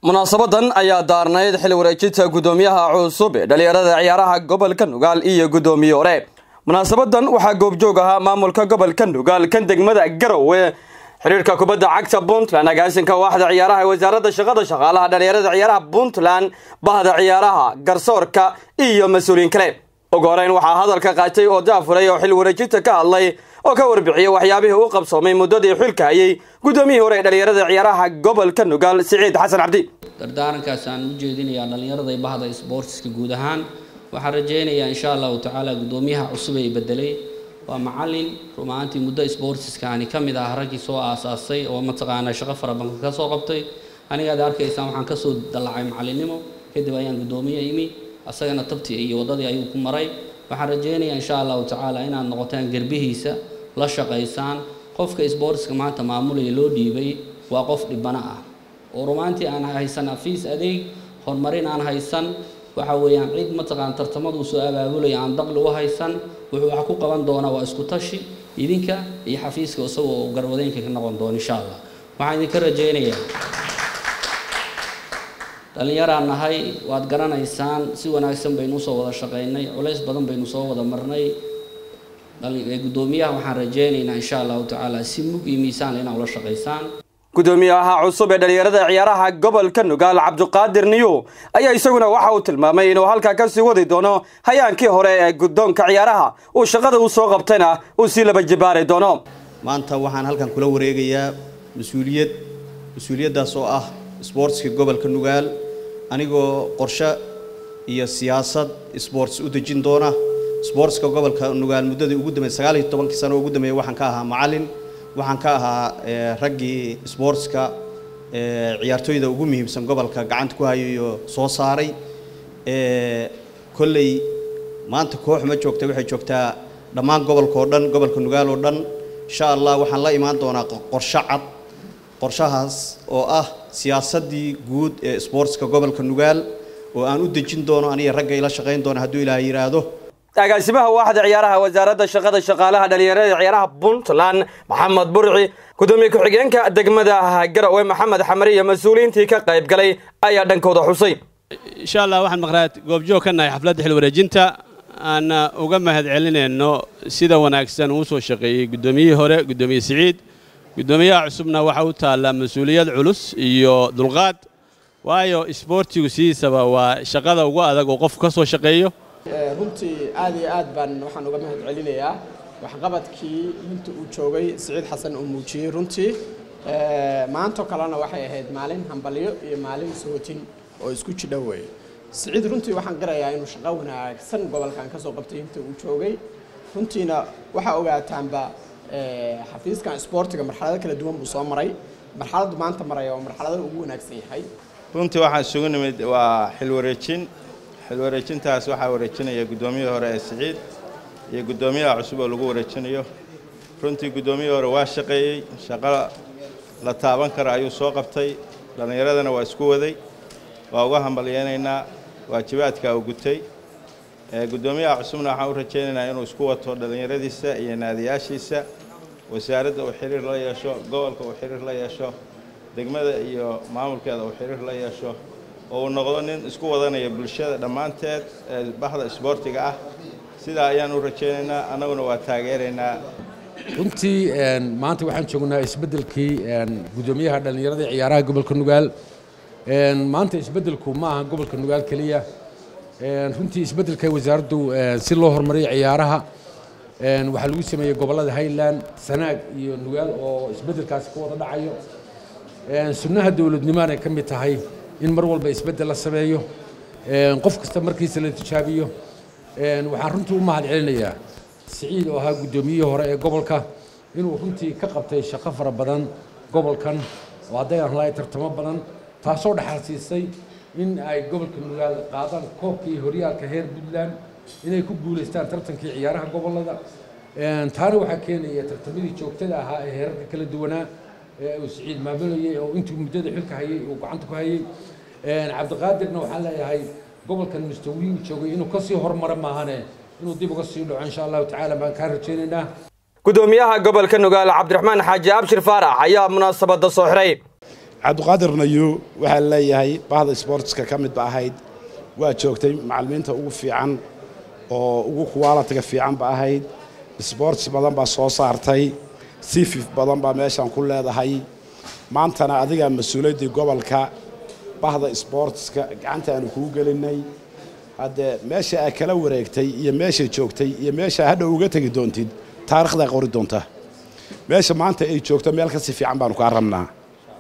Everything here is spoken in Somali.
munaasabadan ayaa daarnayd xil wareejinta guddoomiyaha cusub ee dhalinyarada ciyaaraha gobolka nugaal iyo guddoomiye hore munaasabadan waxaa goobjoog ahaa maamulka gobolka nugaal kan degmada garowe xiriirka kubadda cagta puntland agaasinka waaxda ciyaaraha ee wasaaradda shaqada shaqaalaha dhalinyarada ciyaaraha puntland bahda ciyaaraha garsoorka iyo mas-uuliyiin kale ugu horeyn waxaa hadalka qaatay oo daafuray oo xil wareejinta ka hadlay oo ka warbixiyey waxyaabihii u qabsoomay muddadii xilka hayay guddoomiyihii hore ee dhalinyarada ciyaaraha gobolka nugaal siciid xasan cabdi dardaarankaas aan u jeedinayaa dhallinyarada bahda isboortiska guud ahaan waxaan rajaynayaa insha allahu tacaala guddoomiyaha cusub ee bedelay waa macalin rumaantii muddo isboortiskaani ka mid ah raggii soo aasaasay oo mataqaanaa shaqo fara badan ka soo qabtay anigaad arkaysaan waxaan kasoo dallacay macalinimo kadib ayaan guddoomiye imi asagana tabtii iyo waddadii ayuu ku maray waxaan rajaynayaa insha allahu tacaala inaad noqotaan gerbihiisa la shaqaysaan qofka isboortiska maanta maamulaya loo dhiibay waa qof dhibano ah oo rumaantii aan haysan afiis adeeg horumarin aan haysan waxa weeyaan cid mataqaan tartamaduu soo abaabulaya aan daqli u haysan wuxuu wax ku qaban doonaa waa isku tashi idinka iyo xafiiska isagoo garwadeenka ka noqon doono insha allah waxaan idinka rajaynayaa dhallinyaraan nahay waad garanaysaan si wanaagsan baynu usoo wada shaqaynay culays badan baynu soo wada marnay guddoomiyaha waxaan rajaynaynaa insha allahu tacaala si mug iyo miisaan inaa ula shaqaysaan guddoomiyaha cusub ee dhalinyarada ciyaaraha gobolka nugaal cabdiqaadir niyu ayaa isaguna waxa uu tilmaamay inuu halkaa kasii wadi doono hayaankii hore ee guddoonka ciyaaraha uu shaqada u soo qabtayna uu sii laba jibaari doono maanta waxaan halkan kula wareegayaa mas-uuliyad mas-uuliyaddaas oo ah isboortska gobolka nugaal anigoo qorshe iyo siyaasad isboorts u dejin doona isboortska gobolka nugaal muddadii ugu dambeeyay sagaal iyo tobankii sano ugu dambeeyay waxaan ka ahaa macallin waxaan ka ahaa raggii sboortska ciyaartooyda ugu muhiimsan gobolka gacanta ku hayayo soo saaray kolley maanta koox ma joogta waxay joogtaa dhammaan gobolka oo dhan gobolka nugaal oo dhan insha allah waxaan la imaan doonaa qorshe cad qorshahaas oo ah siyaasaddii guud ee sboortska gobolka nugaal oo aan u dejin doono aniga ragga ila shaqayn doono hadduu ilaaha yidhaahdo agaasimaha waaxda ciyaaraha wasaaradda shaqada shaqaalaha dhalinyarada ciyaaraha puntland maxamed burci guddoomiye ku-xigeenka degmada garowe maxamed xamari iyo mas-uuliyiintii ka qayb galay ayaa dhankooda xusay insha allah waxaan maqnaad goobjoog ka nahay xafladda xil wareejinta aan uga mahad celinayno sida wanaagsan uu soo shaqeeyey guddoomiyihii hore guddoomiye siciid guddoomiyaha cusubna waxaa u taallaa mas-uuliyad culus iyo dulqaad waayo isboortigu sidiisaba waa shaqada ugu adag oo qofku ka soo shaqeeyo runtii aad iyo aad baan waxaan uga mahad celinayaa waxqabadkii inta uu joogay siciid xasan uu muujiyey runtii maantoo kalena waxay ahayd maalin hambalyo iyo maalin sootin oo isku jidha weeye siciid runtii waxaan garayaa inuu shaqo wanaagsan gobolkan ka soo qabtay inta uu joogay runtiina waxaa ogaataanba xafiiskan isboortiga marxalado kala duwan buu soo maray marxaladdu maanta maraya oo marxalada ugu wanaagsan yahay runtii waxaan isugu nimid waa xil wareejin xil wareejintaas waxaa wareejinaya guddoomiyihii hore ee siciid iyo guddoomiyaha cusub oo lagu wareejinayo runtii guddoomiyihii hore waa shaqeeyey shaqo la taaban kara ayuu soo qabtay dhallinyaradana waa isku waday waa uga hambalyeynaynaa waajibaadka uu gutay guddoomiyaha cusubna waxaan u rajaynaynaa inuu isku wato dhallinyaradiisa iyo naadiyaashiisa wasaaradda uu xiriir la yeesho gobolka uu xiriir la yeesho degmada iyo maamulkeeda uu xiriir la yeesho oo uu noqdo nin isku wadanaya bulshada dhammaanteed ee bahda isboortiga ah sidaa ayaan u rajaynaynaa annaguna waa taageeraynaa runtii maanta waxaan joognaa isbeddelkii guddoomiyaha dhallinyarada ciyaaraha gobolka nugaal maanta isbeddelku ma aha gobolka nugaal keliya runtii isbeddelka wasaaraddu si loo horumariyo ciyaaraha waxaa lagu sameeyey gobollada highland sanaag iyo nugaal oo isbeddelkaasi ka wada dhacayo sunnaha dowladnimaanay ka mid tahay in mar walba isbeddel la sameeyo qof kasta markiisa la tijaabiyo waxaan runtii u mahad celinayaa siciid oo ahaa guddoomiyihii hore ee gobolka inuu runtii ka qabtay shaqo fara badan gobolkan oo hadday aan lahay tartamo badan taasoo dhaxal siisay in ay gobolka nugaal qaadaan koobkii horyaalka heer puntland inay ku guulaystaan tartankii ciyaaraha gobollada taana waxaa keenaya tartamadii joogtada ahaa ee heerarka kala duwanaa ee uu siciid maamulayay oo intuu muddada xilka hayay uu gacanta ku hayay cabdiqaadirna waxaan leeyahay gobolkan mustawii uu joogay inuu kasii horumaro maahane inuu dib uga sii dhaco insha allahu tacaala baan kaa rajaynaynaa guddoomiyaha gobolka nugaal cabdiraxmaan xaaji abshir faarax ayaa munaasabada soo xiray cabdiqaadir nayu waxaa leeyahay bahda sportska ka mid ba ahayd waa joogtay macallimiinta ugu fiican oo ugu kuwaalatiga fiican ba ahayd sports badan baa soo saartay sifif badan baa meeshan ku leedahay maantana adigaa mas-uuliyaddii gobolka bahda sportska gacanta aanu kuu gelinay haddee meesha aad kala wareegtay iyo meesha joogtay iyo meesha hadha uga tegi doontid taarikhdaa qori doonta meesha maanta ay joogto meel kasi fiican baanu kaa rabnaa